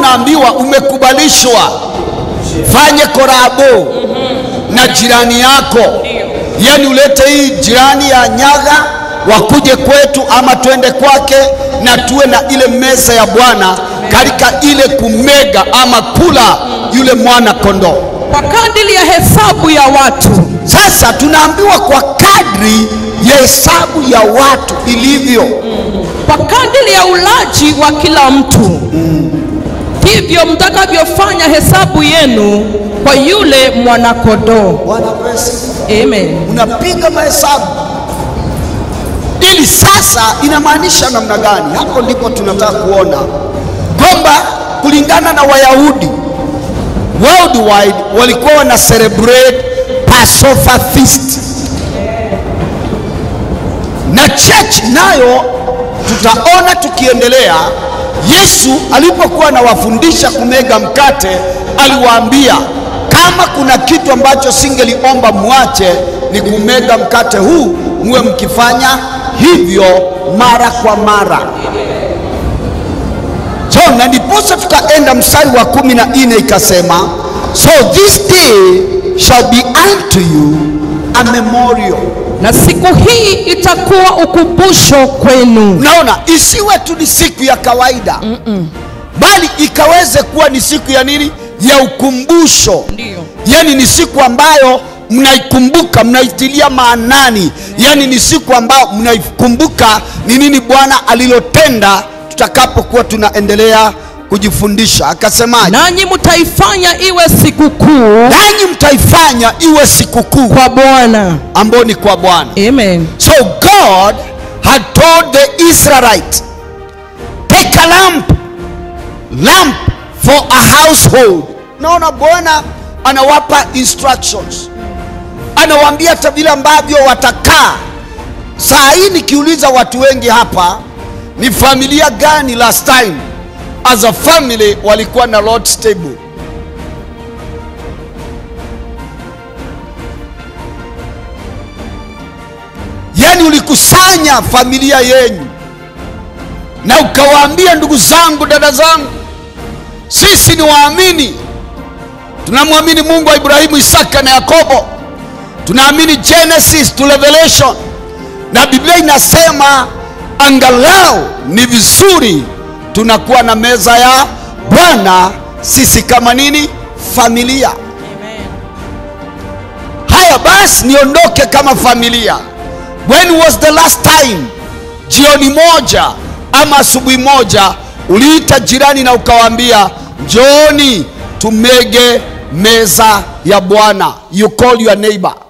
unaambiwa umekubalishwa fanye korabo na jirani yako yani ulete hii jirani ya nyaga wakuje kwetu ama twende kwake na tuwe na ile meza ya bwana katika ile kumega ama kula yule mwana kondoo kwa kadiri ya hesabu ya watu sasa tunaambiwa kwa kadri ya hesabu ya watu ilivyo kwa kadiri ya ulaji wa kila mtu hivyo mtakavyofanya hesabu yenu kwa yule mwanakondoo bwana pesa amen unapiga mahesabu ili sasa inamaanisha namna gani hapo ndipo tunataka kuona kwamba kulingana na wayahudi worldwide walikuwa wana celebrate passover feast na church nayo tutaona tukiendelea yesu alipokuwa anawafundisha kumega mkate aliwaambia kama kuna kitu ambacho singeliomba mwache ni kumega mkate huu muwe mkifanya hivyo mara kwa mara so na ndiposa tukaenda mstari wa kumi na nne ikasema so this day shall be unto you a memorial na siku hii itakuwa ukumbusho kwenu unaona isiwe tu ni siku ya kawaida Mm-mm. bali ikaweze kuwa ni siku ya nini ya ukumbusho Ndiyo. yani ni siku ambayo mnaikumbuka mnaitilia maanani yani ni siku ambayo mnaikumbuka ni nini bwana alilotenda tutakapokuwa tunaendelea kujifundisha akasemaje nanyi mtaifanya iwe sikukuu nanyi mtaifanya iwe sikukuu kwa bwana ambayo ni kwa bwana amen So God had told the Israelites, take a lamp, lamp for a household. Naona Bwana anawapa instructions, anawaambia hata vile ambavyo watakaa. Saa hii nikiuliza watu wengi hapa, ni familia gani last time as a family walikuwa na Lord's table? yani ulikusanya familia yenyu na ukawaambia ndugu zangu dada zangu sisi ni waamini tunamwamini mungu wa ibrahimu isaka na yakobo tunaamini genesis to revelation na biblia inasema angalau ni vizuri tunakuwa na meza ya bwana sisi kama nini familia haya basi niondoke kama familia when was the last time jioni moja ama asubuhi moja uliita jirani na ukawaambia njooni tumege meza ya bwana you call your neighbor